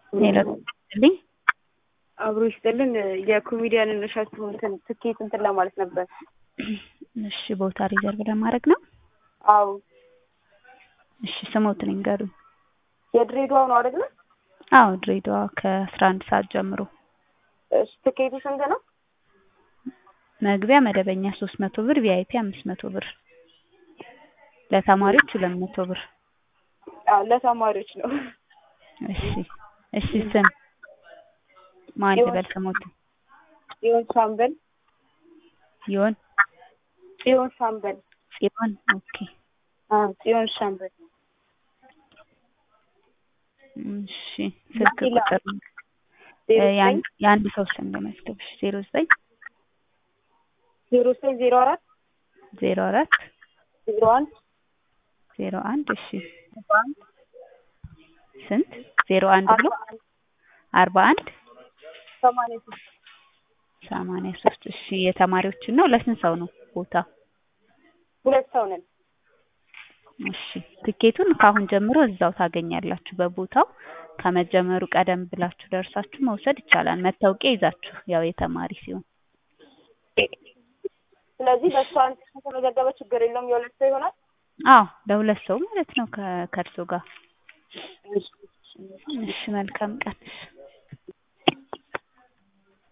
ሄሎ ልኝ አብሮ ይስጥልን። የኮሜዲያንን እሸቱ እንትን ትኬት እንትን ለማለት ነበር። እሺ ቦታ ሪዘርቭ ለማድረግ ነው። አዎ እሺ ስሞትን ይንገሩኝ። የድሬዳዋ ነው አይደለ? አዎ ድሬዳዋ ከአስራ አንድ ሰዓት ጀምሮ እሺ ትኬቱ ስንት ነው? መግቢያ መደበኛ ሶስት መቶ ብር ቪአይፒ አምስት መቶ ብር ለተማሪዎች ሁለት መቶ ብር አዎ ለተማሪዎች ነው። እሺ እሺ ስም ማን ልበል ስሞትን ጽዮን ሻምበል ይሆን ጽዮን ሻምበል ጽዮን ኦኬ አዎ ጽዮን ሻምበል እሺ ስልክ ቁጥር ያን- የአንድ ሰው ስም ልመዝግብሽ ዜሮ ዘጠኝ ዜሮ ዘጠኝ ዜሮ አራት ዜሮ አራት ዜሮ አንድ ዜሮ አንድ እሺ ስንት ዜሮ አንድ ብሎ አርባ አንድ ሰማንያ ሶስት ሰማንያ ሶስት እሺ የተማሪዎችን ነው ለስንት ሰው ነው ቦታ ሁለት ሰው ነን። እሺ ትኬቱን ከአሁን ጀምሮ እዛው ታገኛላችሁ በቦታው ከመጀመሩ ቀደም ብላችሁ ደርሳችሁ መውሰድ ይቻላል መታወቂያ ይዛችሁ ያው የተማሪ ሲሆን ስለዚህ በእሷ አንድ ከተመዘገበ ችግር የለውም የሁለት ሰው ይሆናል። አዎ ለሁለት ሰው ማለት ነው ከ- ከእርሶ ጋር እሺ መልካም ቀን